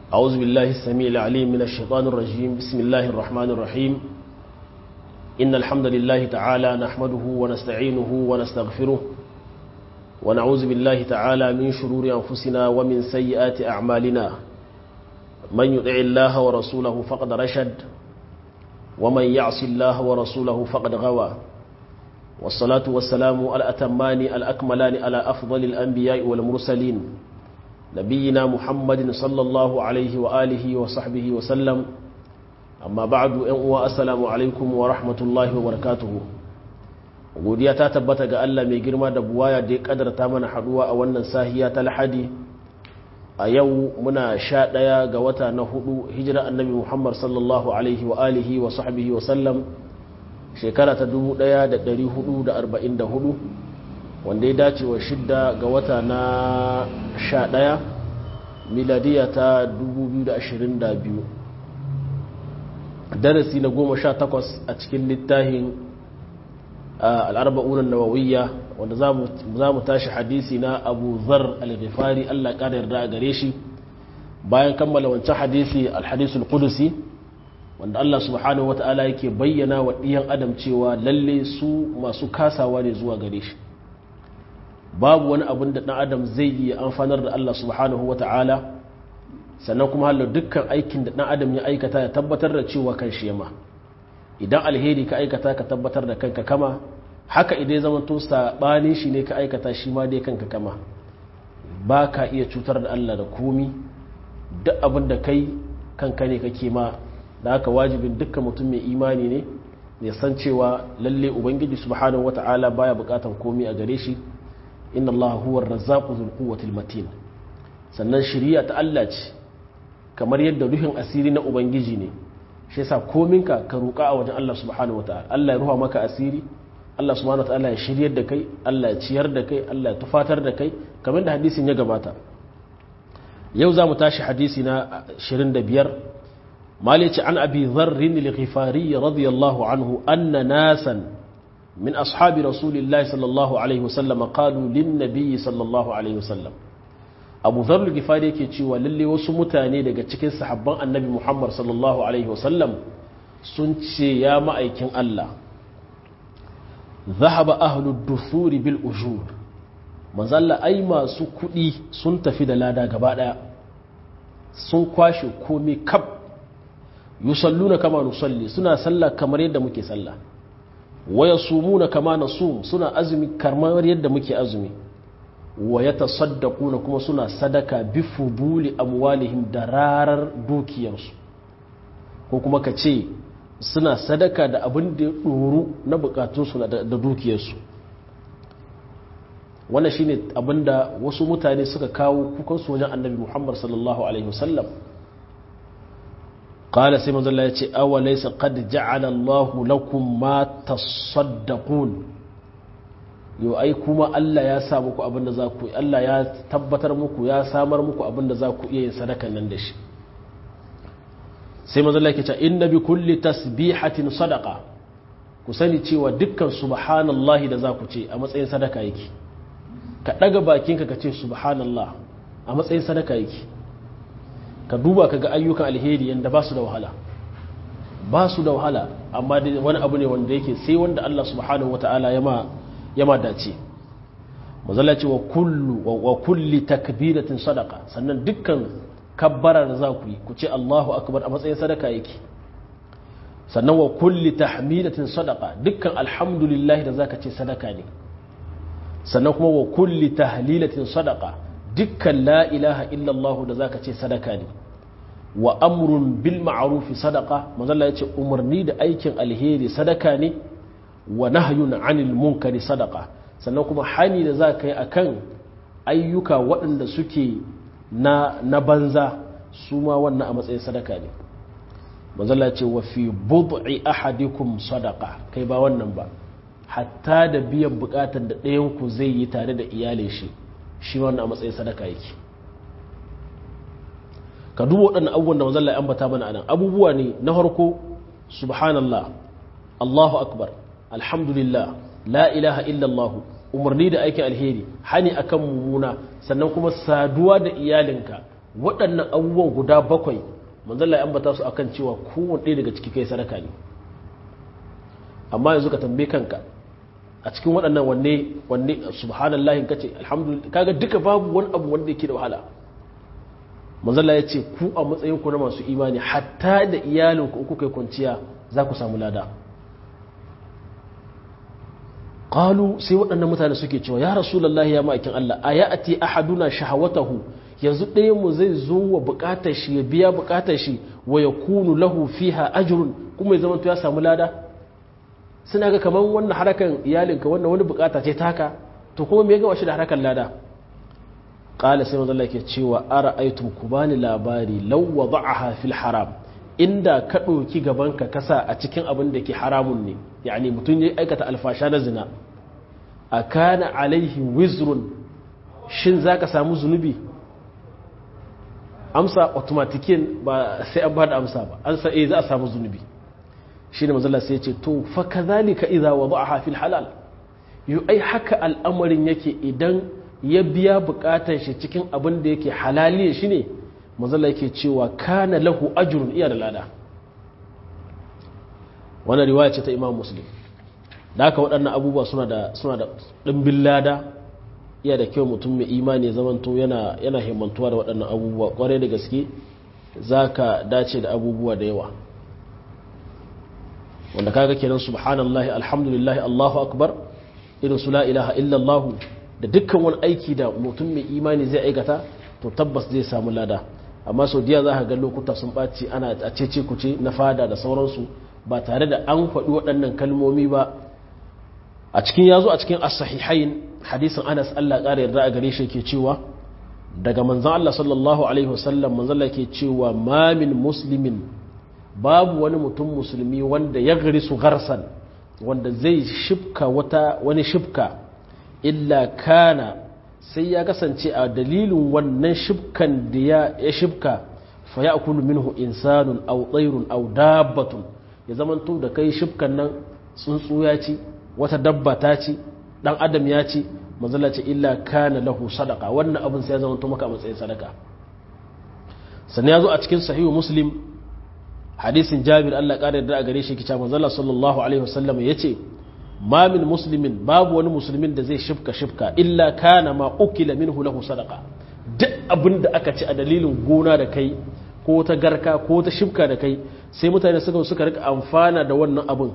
أعوذ بالله السميع العليم من الشيطان الرجيم بسم الله الرحمن الرحيم إن الحمد لله تعالى نحمده ونستعينه ونستغفره ونعوذ بالله تعالى من شرور أنفسنا ومن سيئات أعمالنا من يطع الله ورسوله فقد رشد ومن يعص الله ورسوله فقد غوى والصلاة والسلام الأتمان الأكملان على أفضل الأنبياء والمرسلين نبينا محمد صلى الله عليه وآله وصحبه وسلم amma ba'adu yan uwa assalamu alaikum wa rahmatullahi wa barakatuhu godiya ta tabbata ga Allah mai girma da buwaya da ya kadarta mana haduwa a wannan sahiya ta lahadi a yau muna sha ɗaya ga wata na hudu hijira annabi muhammad sallallahu alaihi wa alihi wa sahbihi wa sallam shekara ta 1444 wanda ya dace wa shidda ga wata na sha ɗaya miladiya ta 2022 darasi na goma sha takwas a cikin littafin al'arba'unan nawawiyya wanda za mu tashi hadisi na abu zar al-ghifari allah ƙara yarda a gare shi bayan kammala wancan hadisi al-hadisul kudusi wanda allah subhanahu wa ta'ala yake bayyana wa ɗiyan adam cewa lalle su masu kasawa ne zuwa gare shi babu wani abin da ɗan adam zai yi amfanar da allah subhanahu wa ta'ala sannan kuma halar dukkan aikin da ɗan adam ya aikata ya tabbatar da cewa kan shi yama idan alheri ka aikata ka tabbatar da kanka kama haka idan ya zama to saɓanin shi ne ka aikata shi ma dai kanka kama ba ka iya cutar da Allah da komi duk abin da kai kanka ne kake ma da haka wajibin dukkan mutum mai imani ne ya san cewa lalle ubangiji subhanahu wata'ala baya bukatan komi a gare shi inna Allah huwa ar-razzaqu dhul quwwati matin sannan shari'a ta Allah ce kamar yadda ruhin asiri na ubangiji ne shi yasa kominka ka roƙa a wajen Allah subhanahu wataala Allah ya ruha maka asiri Allah subhanahu wataala ya shiryar da kai Allah ya ciyar da kai Allah ya tufatar da kai kamar da hadisin ya gabata yau za mu tashi hadisi na 25 malici an abi dharrin al-ghifari radiyallahu anhu anna nasan min ashabi rasulillahi sallallahu alaihi wasallam qalu lin nabiy sallallahu alaihi wasallam abu zarul gifari yake cewa lalle wasu mutane daga cikin sahabban annabi muhammad sallallahu alaihi wasallam sun ce ya ma'aikin allah zahaba ahlu dusuri bil ujur manzalla ai masu kuɗi sun tafi da lada gaba ɗaya sun kwashe komai kab yusalluna kama nusalli suna sallah kamar yadda muke sallah waya sumuna kama nasum suna azumi kamar yadda muke azumi wa ya tasaddaku na kuma suna sadaka bi fuduli amwalihim da rarar dukiyarsu ko kuma ka ce suna sadaka da abin da ya ɗoru na bukatunsu da dukiyarsu wannan shine abin da wasu mutane suka kawo kukansu wajen annabi muhammad sallallahu alaihi wasallam قال سيما الله يتي أوليس قد جعل الله لكم ما تصدقون yau ai kuma Allah ya sa muku abin da za ku Allah ya tabbatar muku ya samar muku abin da za ku iya yin sadakan nan da shi sai manzo Allah yake cewa inna bi kulli tasbihatin sadaqa ku sani cewa dukkan subhanallahi da za ku ce a matsayin sadaka yake ka daga bakinka ka ce subhanallah a matsayin sadaka yake ka duba ka ga ayyukan alheri yanda ba su da wahala ba su da wahala amma wani abu ne wanda yake sai wanda Allah subhanahu wataala ya ma ya ma dace mazala ce wa kulli takbiratin sadaka sannan dukkan kabbara da za ku yi ku ce Allahu akbar a matsayin sadaka yake sannan wa kulli tahmidatin sadaka dukkan alhamdulillah da zaka ce sadaka ne sannan kuma wa kulli tahlilatin sadaka dukkan la ilaha illallah da zaka ce sadaka ne wa amrun bil ma'ruf sadaka mazalla ya ce umarni da aikin alheri sadaka ne wa nahyun anil munkari sadaka sannan kuma hani da za ka yi akan ayyuka waɗanda suke na, na banza su ma wannan a matsayin sadaka ne manzala ce wa fi bud'i ahadikum sadaka kai ba wannan ba hatta da biyan bukatar da ɗayan ku zai yi tare da iyalin shi shi wannan a matsayin sadaka yake ka duba waɗannan abubuwan da manzala ya ambata mana anan abubuwa ne na farko subhanallah Allahu akbar alhamdulillah la ilaha illallah umarni da aikin alheri hani akan mummuna sannan kuma saduwa da iyalinka waɗannan abubuwan guda bakwai manzalla ya ambata su akan cewa kowane ɗaya daga ciki kai sadaka ne amma yanzu ka tambaye kanka a cikin waɗannan wanne wanne subhanallahi kace alhamdulillah kaga duka babu wani abu wanda yake da wahala manzalla ya ce ku a matsayin ku na masu imani hatta da iyalinku in kuka yi kwanciya za ku samu lada qalu sai waɗannan mutane suke cewa ya rasulullahi ya ma'aikin Allah ayati ahaduna shahawatahu yanzu ɗayan mu zai zo wa buƙatar shi ya biya buƙatar shi wa yakunu lahu fiha ajrun kuma ya zama ya samu lada suna ga kaman wannan harakan iyalinka wannan wani buƙata ce taka to kuma me ga washi da harakan lada qala sai manzo Allah yake cewa ara'aytum kubani labari law wada'aha fil haram inda ka ɗauki gabanka kasa a cikin abin da ke haramun ne yani mutum ya aikata alfasha na zina a kana alaihi wizrun shin za ka samu zunubi amsa automatikin ba sai an ba da amsa ba an sa'e za a samu zunubi shi ne mazala sai ce to fa ka zalika iza wa ba'a fil halal yi ai haka al'amarin yake idan ya biya bukatar shi cikin abin da yake halaliya shi ne mazala yake cewa kana lahu ajrun iya da lada wannan riwaya ce ta imam muslim da haka waɗannan abubuwa suna da suna da ɗimbin lada iya da kyau mutum mai imani ya zamanto yana yana himmantuwa da waɗannan abubuwa ƙwarai da gaske za ka dace da abubuwa da yawa wanda kaga kenan subhanallahi alhamdulillahi allahu akbar irin su la ilaha illallah da dukkan wani aiki da mutum mai imani zai aikata to tabbas zai samu lada amma sau diya za ka ga lokuta sun ɓaci ana a cece kuce na fada da sauransu ba tare da an faɗi waɗannan kalmomi ba a cikin yazo a cikin as-sahihain hadisin Anas Allah ƙara yarda a gare shi yake cewa daga manzon Allah sallallahu alaihi wasallam manzon Allah yake cewa ma min muslimin babu wani mutum musulmi wanda ya gari su garsan wanda zai shifka wata wani shifka illa kana sai ya kasance a dalilin wannan shifkan da ya shifka fa ya'kulu minhu insanun aw tayrun aw dabbatun ya zamanto da kai shifkan nan tsuntsu ya ci wata dabba ta ci dan adam ya ci manzala ce illa kana lahu sadaka wannan abin sai ya zama maka a matsayin sadaka sannan ya zo a cikin sahihu muslim hadisin jabir Allah ƙara yarda a gare shi kica manzala sallallahu alaihi wasallam ya ce ma min muslimin babu wani musulmin da zai shifka shifka illa kana ma ukila minhu lahu sadaka duk abin da aka ci a dalilin gona da kai ko ta garka ko ta shifka da kai sai mutane suka suka rika amfana da wannan abin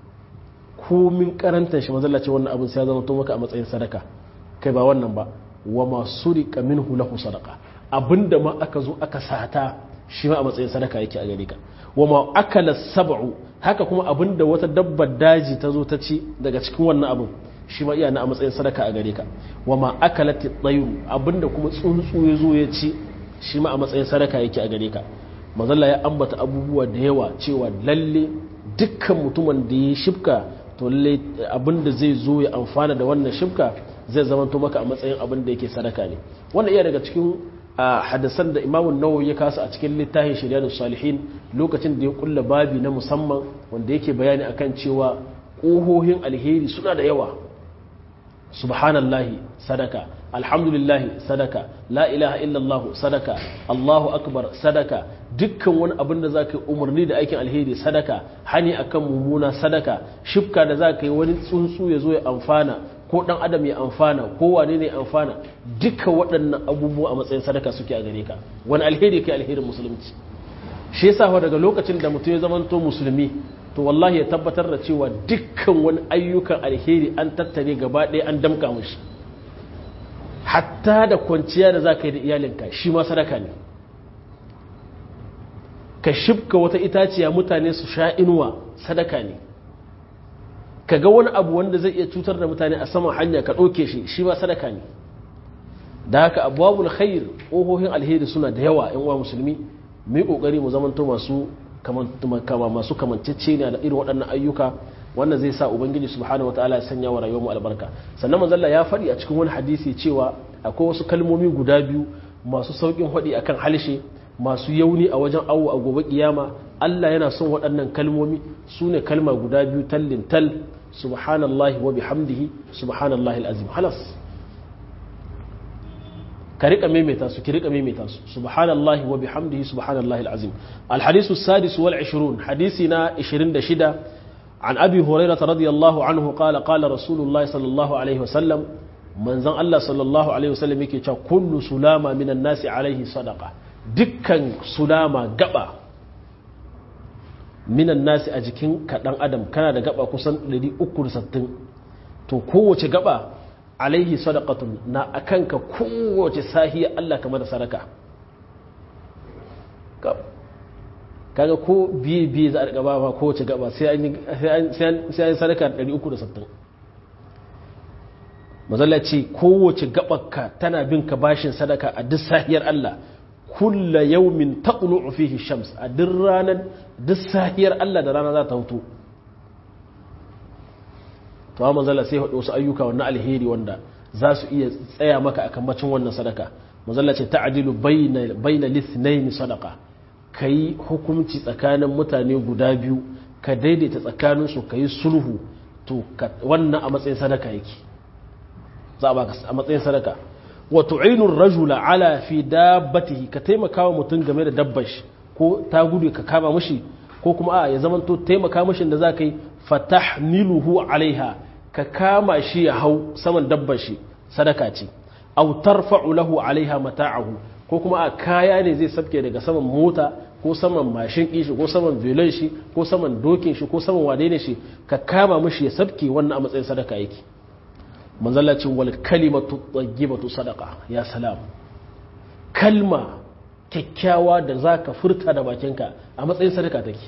komin karantar shi mazalla ce wannan abin sai ya zama to maka a matsayin sadaka kai ba wannan ba wa masu rika minhu lahu sadaka abinda ma aka zo aka sata shi ma a matsayin sadaka yake a gare ka wa ma akala sab'u haka kuma abinda wata dabbar daji ta zo ta ci daga cikin wannan abin shi ma iya na a matsayin sadaka a gare ka wa ma akalati tsayu abinda kuma tsuntsu ya zo ya ci shi ma a matsayin sadaka yake a gare ka mazalla ya ambata abubuwa da yawa cewa lalle dukkan mutumin da ya shifka to lalle abinda zai zo ya amfana da wannan shifka zai zamanto maka a matsayin abin da yake sadaka ne wannan iya daga cikin hadisan da imamun nawawi ya kasa a cikin littafin shari'ar salihin lokacin da ya kulla babi na musamman wanda yake bayani akan cewa ƙohohin alheri suna da yawa subhanallahi sadaka alhamdulillahi sadaka la ilaha illallah sadaka allahu akbar sadaka dukkan wani abin da za ka yi umarni da aikin alheri sadaka hani akan mummuna sadaka shifka da za ka yi wani tsuntsu ya zo ya amfana ko dan adam ya amfana ko wane ne amfana duka waɗannan abubuwa a matsayin sadaka suke a gare ka wani alheri kai alherin musulunci shi yasa daga lokacin da mutum ya zamanto musulmi to wallahi ya tabbatar da cewa dukkan wani ayyukan alheri an tattare gaba ɗaya an damka mushi hatta da kwanciya da za ka yi da iyalinka shi ma sadaka ne ka shibka wata itaciya mutane su sha inuwa sadaka ne ka ga wani abu wanda zai iya cutar da mutane a saman hanya ka ɗauke shi shi ma sadaka ne da haka abubuwan khair ƙohohin alheri suna da yawa yan uwa musulmi mu yi ƙoƙari mu zamanto masu kama masu kamancece ne da irin waɗannan ayyuka wannan zai sa ubangiji subhanahu wataala ya sanya wa rayuwar mu albarka sannan manzalla ya faɗi a cikin wani hadisi cewa akwai wasu kalmomi guda biyu masu sauƙin faɗi akan halshe masu yauni a wajen awo a gobe kiyama Allah yana son waɗannan kalmomi su ne kalma guda biyu tallin tal subhanallahi wa bihamdihi subhanallahi alazim halas ka rika maimaita su ki rika maimaita su subhanallahi wa bihamdihi subhanallahi alazim alhadisu السادس والعشرون حديثنا 26 عن أبي هريرة رضي الله عنه قال قال رسول الله صلى الله عليه وسلم من زن الله صلى الله عليه وسلم يكي كل سلامة من الناس عليه صدقة دكا سلامة قبا من الناس أجكين كدن أدم كان دا قبا كسن لدي أكل ستن تو كوة قبا عليه صدقة نا أكنك كوة ساهية الله كما سركة kaga ko biye biye za a gaba ba kowace gaba sai an yi sadaka 360 mazalla ce kowace gabarka tana bin ka bashin sadaka a duk sahiyar Allah kulla yaumin taqlu fihi shams a duk ranar duk sahiyar Allah da rana za ta hutu to amma mazalla sai haɗu wasu ayyuka wannan alheri wanda za su iya tsaya maka akan macin wannan sadaka mazalla ce ta'dilu bayna bayna lithnayn sadaqa ka yi hukunci tsakanin mutane guda biyu ka daidaita tsakaninsu ka yi sulhu to wannan a matsayin sadaka yake za a baka a matsayin sadaka wa tu'inur rajula ala fi dabbatihi ka taimaka wa mutum game da dabbar shi ko ta gudu ka kama mishi ko kuma a ya zamanto taimaka mishi da za ka yi fatahmiluhu alaiha ka kama shi ya hau saman dabbar shi sadaka ce aw tarfa'u lahu alaiha mata'ahu ko kuma a kaya ne zai sabke daga saman mota ko saman mashin shi ko saman velon shi ko saman dokin shi ko saman wane ne shi ka kama mishi ya sabke wannan a matsayin sadaka yake manzalacin wal kalimatu tayyibatu sadaqa ya salam kalma kyakkyawa da zaka furta da bakinka a matsayin sadaka take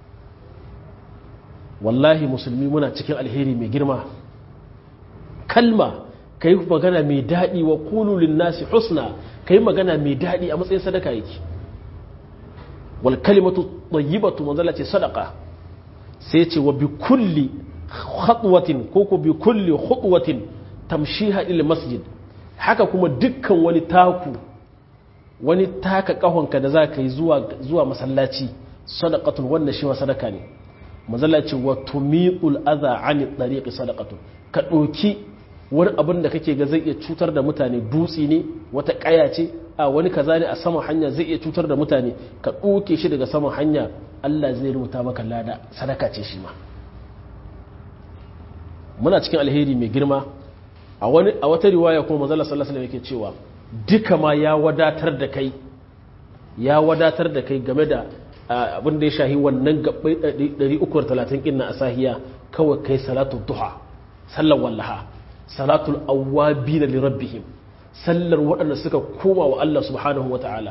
wallahi musulmi muna cikin alheri mai girma kalma kai magana mai daɗi wa qulu lin nasi husna kai magana mai daɗi a matsayin sadaka yake wal kalimatu tayyibatu manzala ce sadaka sai ce wa bi kulli khatwatin ko ko bi kulli khutwatin tamshiha ila masjid haka kuma dukkan wani taku wani taka kahonka da zaka yi zuwa zuwa masallaci sadaqatun wannan shi wa sadaka ne manzala ce wa tumiqul adha ani tariqi sadaqatun ka doki wani abin da kake ga zai iya cutar da mutane dutsi ne wata kaya ce a wani kaza ne a saman hanya zai iya cutar da mutane ka ɗoke shi daga saman hanya Allah zai rubuta maka lada sadaka ce shi ma muna cikin alheri mai girma a wani a wata riwaya kuma manzo sallallahu alaihi wasallam yake cewa duka ma ya wadatar da kai ya wadatar da kai game da abin da ya shahi wannan gabbai 330 kinna a sahiya kawai kai salatu duha sallar wallaha salatul awwabina li rabbihim sallar waɗanda suka koma wa Allah subhanahu wata'ala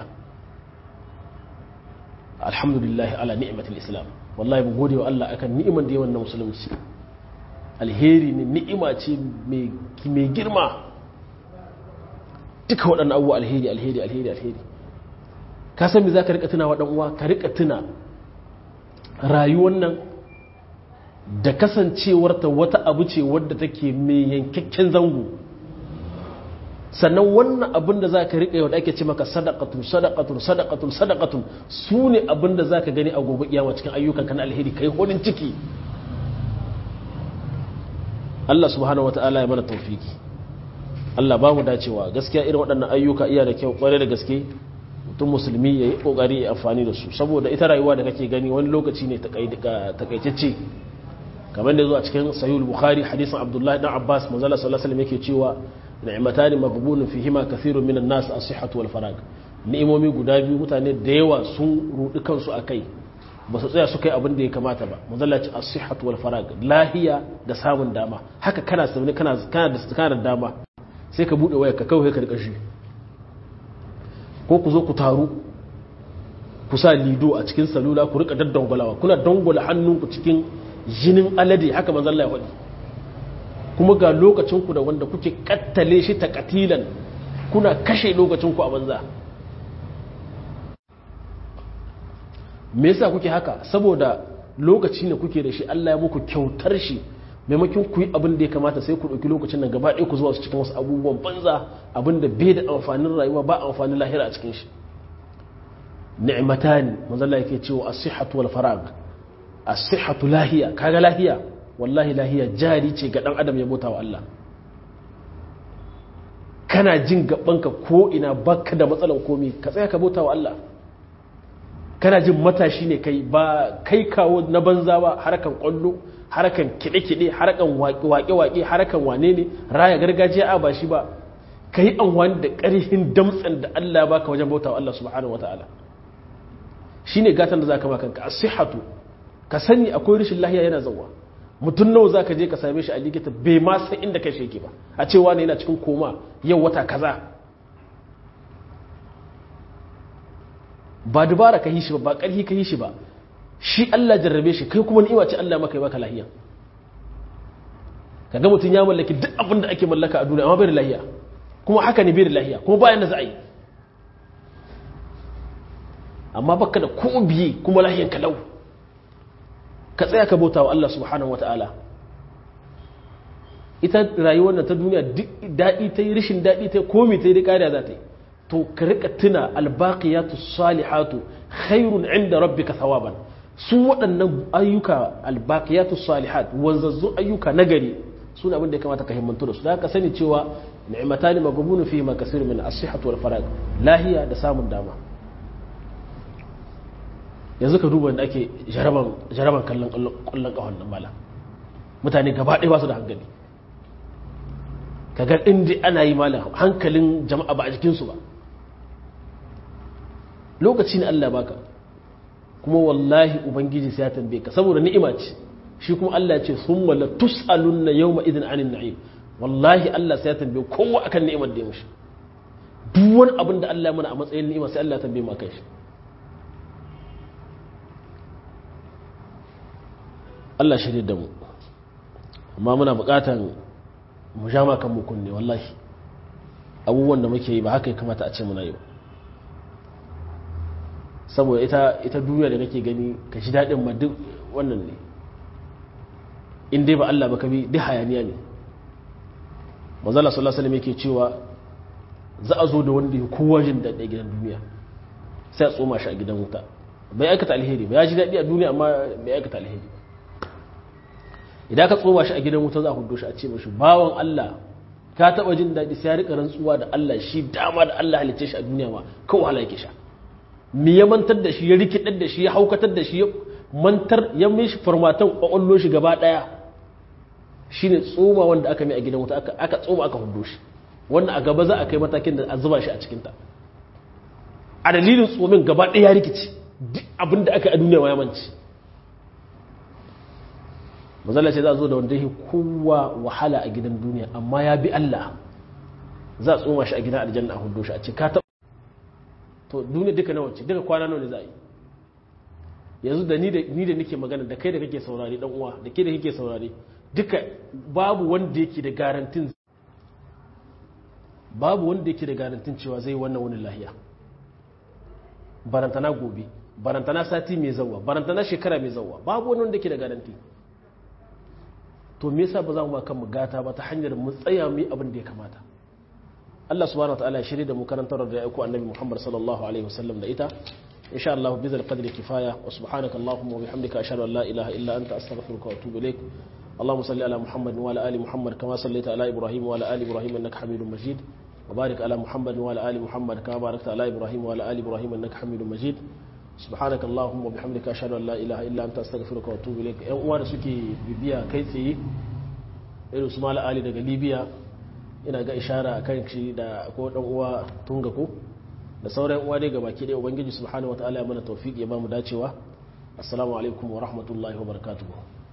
alhamdulillah ala ni'matul islam wallahi mu gode wa Allah akan ni'iman da yawan na musulunci alheri ne ni'ima ce mai girma duka waɗannan abubuwa alheri alheri alheri alheri ka san me za ka rika tuna wa ɗan uwa ka rika tuna rayuwar nan da kasancewarta wata abu ce wadda take mai yankakken zango sannan wannan abin da za ka riƙa yau da ake ce maka sadakatun sadakatun sadakatun sadakatun su ne abin da za ka gani a gobe kiyama cikin ayyukan kan alheri kai hodin ciki Allah subhanahu wa ta'ala ya mana taufiki Allah ba mu dacewa gaskiya irin waɗannan ayyuka iya da kyau ƙwarai da gaske mutum musulmi ya yi ƙoƙari ya amfani da su saboda ita rayuwa da kake gani wani lokaci ne takaitacce kamar da zuwa cikin sahihul bukhari hadisin abdullahi dan abbas manzala sallallahu alaihi wasallam yake cewa ni'matani maghbunun fihima kathirun minan nas as-sihhatu wal farag ni'imomi guda biyu mutane da yawa sun rudi kansu akai ba su tsaya su kai abin da ya kamata ba manzala ce as-sihhatu wal farag lahiya da samun dama haka kana sauni kana kana da kana da dama sai ka bude wayar ka kawai ka rika shi ko ku zo ku taru ku sa lido a cikin salula ku rika daddangwalawa kuna dangwala hannunku cikin jinin alade haka manzon Allah ya faɗi kuma ga lokacinku da wanda kuke kattale shi ta katilan kuna kashe lokacinku a banza me yasa kuke haka saboda lokaci ne kuke da shi Allah ya muku kyautar shi maimakon ku yi abin da ya kamata sai ku ɗauki lokacin nan gaba ɗaya ku zuwa su cikin wasu abubuwan banza abin da bai da amfanin rayuwa ba amfanin lahira a cikin shi ni'matani manzo Allah yake cewa as-sihhatu wal farag as-sihhatu lahiya kaga lahiya wallahi lahiya jari ce ga dan adam ya bauta wa Allah kana jin gabanka ko ina baka da matsalan komi ka tsaya ka bauta wa Allah kana jin matashi ne kai ba kai kawo na banza ba harkan kwallo harkan kide-kide harkan waƙe-waƙe harkan wane ne raya gargajiya a ba shi ba ka yi amfani da ƙarfin damtsan da Allah ba ka wajen bauta wa Allah subhanahu wa ta'ala shi ne gatan da za ka makanka a sihatu ka sani akwai rashin lahiya yana zauwa mutum nawa za ka je ka same shi a likita bai ma san inda kai shi ba a cewa ne yana cikin koma yau wata kaza ba dubara ka yi shi ba ba ƙarfi ka yi shi ba shi Allah jarrabe shi kai kuma ni'ima ce Allah maka yi baka lahiya kaga mutum ya mallaki duk abin da ake mallaka a duniya amma bai da lahiya kuma haka ne bai da lahiya kuma bayan da za a yi amma baka da ko biye kuma lahiyan kalau ka tsaya ka bauta wa Allah subhanahu wata'ala ita rayuwar nan ta duniya duk daɗi ta yi rashin daɗi ta yi komi ta yi da ƙariya za ta yi to ka rika tuna albaqiyatu salihatu khairun inda rabbika thawaban su waɗannan ayyuka albaqiyatu salihat wanzazzu ayyuka nagari suna abin da ya kamata ka himmantu da su da ka sani cewa ni'matani maghbunu fihi ma kasir min as-sihhatu wal farag lahiya da samun dama yanzu ka duba da ake jaraban jaraban kallon kallon kafan nan mala mutane gaba ɗaya ba su da hankali kaga inda ana yi mala hankalin jama'a ba a jikinsu ba lokaci ne Allah baka kuma wallahi ubangiji sai ya tambaye ka saboda ni'ima ce shi kuma Allah ya ce summa la tus'alunna yawma idhin 'anil na'im wallahi Allah sai ya tambaye kowa akan ni'imar da ya mishi duk wani abin da Allah ya mana a matsayin ni'ima sai Allah ya tambaye mu akan shi Allah shirye da mu amma muna buƙatan mu sha kan mu kunne wallahi abubuwan da muke yi ba haka ya kamata a ce muna yi ba saboda ita ita duniya da kake gani ka ji daɗin ma duk wannan ne in dai ba Allah ba ka bi duk hayaniya ne manzala sallallahu alaihi yake cewa za a zo da wanda ya kowa jin daɗi a gidan duniya sai a tsoma shi a gidan wuta bai aikata alheri ba ya ji daɗi a duniya amma bai aikata alheri idan ka tsoma shi a gidan wuta za a hudo shi a ce mashi bawan Allah ka taɓa jin daɗi sai ya rika rantsuwa da Allah shi dama da Allah halicce shi a duniya ma kawai wahala yake sha me ya mantar da shi ya rikidar da shi ya haukatar da shi ya mantar ya mishi formatan kwakwallo shi gaba daya shine tsoma wanda aka mai a gidan wuta aka tsoma aka hudo shi wannan a gaba za a kai matakin da a zuba shi a cikinta a dalilin tsomin gaba daya ya rikici duk abin da aka yi a duniya ma ya manci mazala ce za a zo da wanda ya kowa wahala a gidan duniya amma ya bi Allah za a tsoma shi a gidan aljanna a hudo shi a ce ka to duniya duka nawa ce duka kwana nawa ne za a yi yanzu da ni da ni da nake magana da kai da kake saurare dan uwa da ke da kake saurare duka babu wanda yake da garantin babu wanda yake da garantin cewa zai wannan wani lahiya barantana gobe barantana sati mai zawa barantana shekara mai zawa babu wani wanda yake da garanti to me yasa ba za mu ba kanmu gata ba ta hanyar mu tsaya mu yi abin da ya kamata Allah subhanahu wa ta'ala shirye da mu karantar da aiko annabi Muhammad sallallahu alaihi wasallam da ita insha Allah bi zal qadri kifaya wa subhanaka allahumma wa bihamdika ashhadu an la ilaha illa anta astaghfiruka wa atubu ilaik اللهم صل على محمد وعلى ال محمد كما صليت على ابراهيم وعلى ال ابراهيم انك حميد مجيد وبارك على محمد وعلى ال محمد كما باركت على ابراهيم وعلى ال ابراهيم انك حميد مجيد سبحانك اللهم وبحمدك اشهد ان لا اله الا انت استغفرك واتوب اليك yan uwa da suke bibiya kai tsaye irin su mala ali daga libya ina ga ishara a kan shi da ko dan uwa tunga ko da sauran uwa dai gabaki dai ubangiji subhanahu wataala ya mana tawfiq ya ba mu dacewa assalamu alaikum wa rahmatullahi wa barakatuh